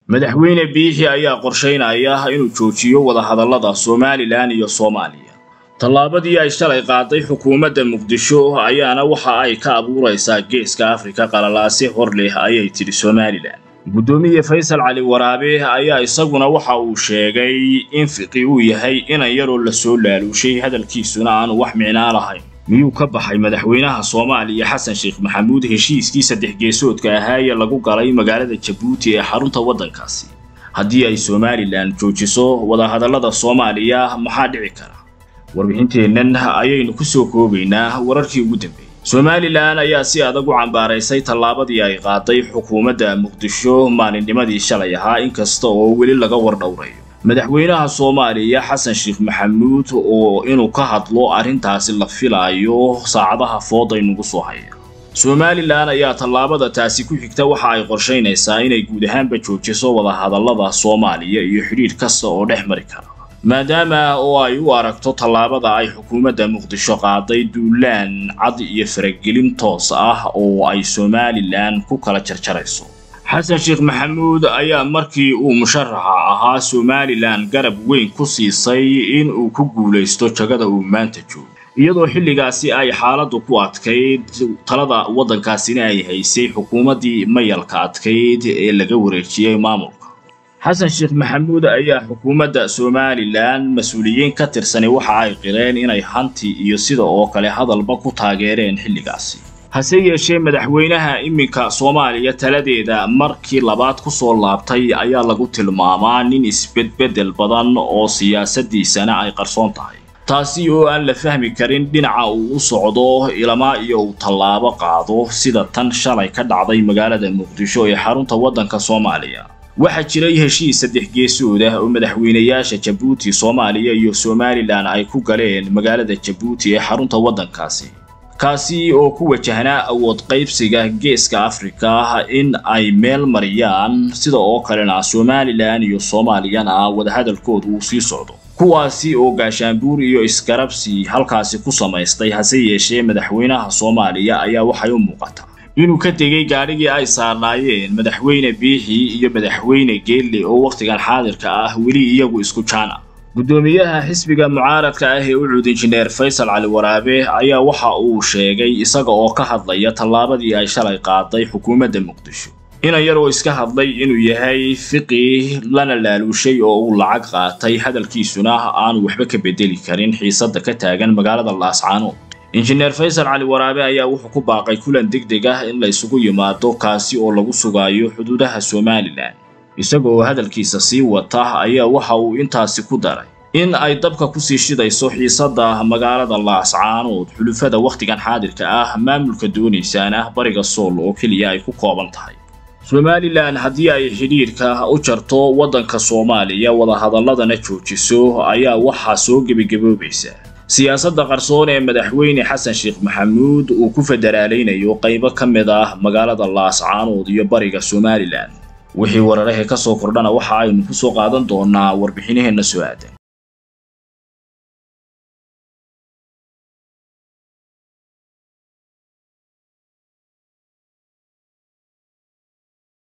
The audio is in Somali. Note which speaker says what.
Speaker 1: madaxweyne biixi ayaa qorshaynaya inuu joojiyo wadahadallada somalilan iyo soomaaliya tallaabadii ay shalay qaaday xukuumadda muqdisho ayaana waxa ay ka abuuraysaa geeska afrika qalalaase hor leh ayay tidhi somalilan guddoomiye faysal cali waraabe ayaa isaguna waxa uu sheegay in fiqi uu yahay inan yaroo la soo laaluushay hadalkiisuna aanu wax micnaa lahayn miyuu ka baxay madaxweynaha soomaaliya xasan sheekh maxamuud heshiiskii saddex geesoodka ahaa ee lagu galay magaalada jabuuti ee xarunta waddankaasi haddii ay somalilan joojiso wadahadallada soomaaliya maxaa dhici kara warbixinteennan ayaynu ku soo koobaynaa wararkii ugu dambeeyey somalilan ayaa si adag u cambaaraysay tallaabadii ay qaaday xukuumadda muqdisho maalinnimadii shalay ahaa inkasta oo weli laga wardhowrayo madaxweynaha soomaaliya xasan sheekh maxamuud oo inuu ka hadlo arrintaasi la filaayo saacadaha fooday nagu soo haya somalilan ayaa tallaabada taasi ku xigta waxa ay qorshaynaysaa inay guud ahaanba joojiso wadahadallada soomaaliya iyo xidhiidh kasta oo dhex mari kara maadaama oo ay u aragto tallaabada ay xukuumadda muqdisho qaaday duulaan cad iyo faragelin toos ah oo ay somalilan ku kala jarjarayso xasan sheekh maxamuud ayaa markii uu musharaxa ahaa somalilan garab weyn ku siisay in uu ku guulaysto jagada uu maanta joogo iyadoo xilligaasi ay xaaladdu ku adkayd talada waddankaasina ay haysay xukuumaddii mayalka adkayd ee laga wareejiyey maamulka xasan sheekh maxamuud ayaa xukuumadda somalilan mas-uuliyiin ka tirsani waxa ay qireen inay hanti iyo sida oo kale hadalba ku taageereen xilligaasi hase yeeshee madaxweynaha iminka soomaaliya taladeeda markii labaad ku soo laabtay ayaa lagu tilmaamaa nin isbedbeddel badan oo siyaasaddiisana ay qarsoon tahay taasi oo aan la fahmi karin dhinaca uu u socdo ilamaa iyo uu tallaabo qaado sida tan shalay ka dhacday magaalada muqdisho ee xarunta waddanka soomaaliya waxaa jiray heshiis saddex geesood ah oo madaxweynayaasha jabuuti soomaaliya iyo somalilan ay ku galeen magaalada jabuuti ee xarunta waddankaasi kaasi oo ku wajahnaa awood qaybsiga geeska afrika in ay meel mariyaan sida oo kalena somalilan iyo soomaaliyana wadahadalkooda uu sii socdo kuwaasi oo gaashaanbuur iyo iskarabsi halkaasi ku samaystay hase yeeshee madaxweynaha soomaaliya ayaa waxay u muuqataa inuu ka tegey gaadhigii ay saarnaayeen madaxweyne biixi iyo madaxweyne geelle oo wakhtigan xaadirka ah weli iyagu isku jaana guddoomiyaha xisbiga mucaaradka ah ee u cud injineer faysal cali waraabe ayaa waxa uu sheegay isaga oo ka hadlaya tallaabadii ay shalay qaaday xukuumadda muqdisho inan yar oo iska hadlay inuu yahay fiqi lana laaluushay oo uu lacag qaatay hadalkiisuna aanu waxba ka bedeli karin xiisadda ka taagan magaalada laascaanood injineer faysal cali waraabe ayaa wuxuu ku baaqay kulan deg deg ah in la isugu yimaado kaasi oo lagu sugaayo xuduudaha somalilan isaga oo hadalkiisa sii wata ayaa waxa uu intaasi ku daray in ay dabka kusii shidayso xiisadda magaalada laascaanood xulufada wakhtigan xaadirka ah maamulka doonaysaana bariga sool oo keliya ay ku kooban tahay somalilan haddii ay xidhiidhka u jarto waddanka soomaaliya wadahadalladana joojiso ayaa waxaa soo gebagaboobaysa siyaasadda qarsoon ee madaxweyne xasan sheekh maxamuud uu ku federaalaynayo qaybo ka mid ah magaalada laascaanood iyo bariga somalilan wixii wararahe ka soo kordhana waxa aynu ku soo qaadan doonaa warbixinaheenna soo aadan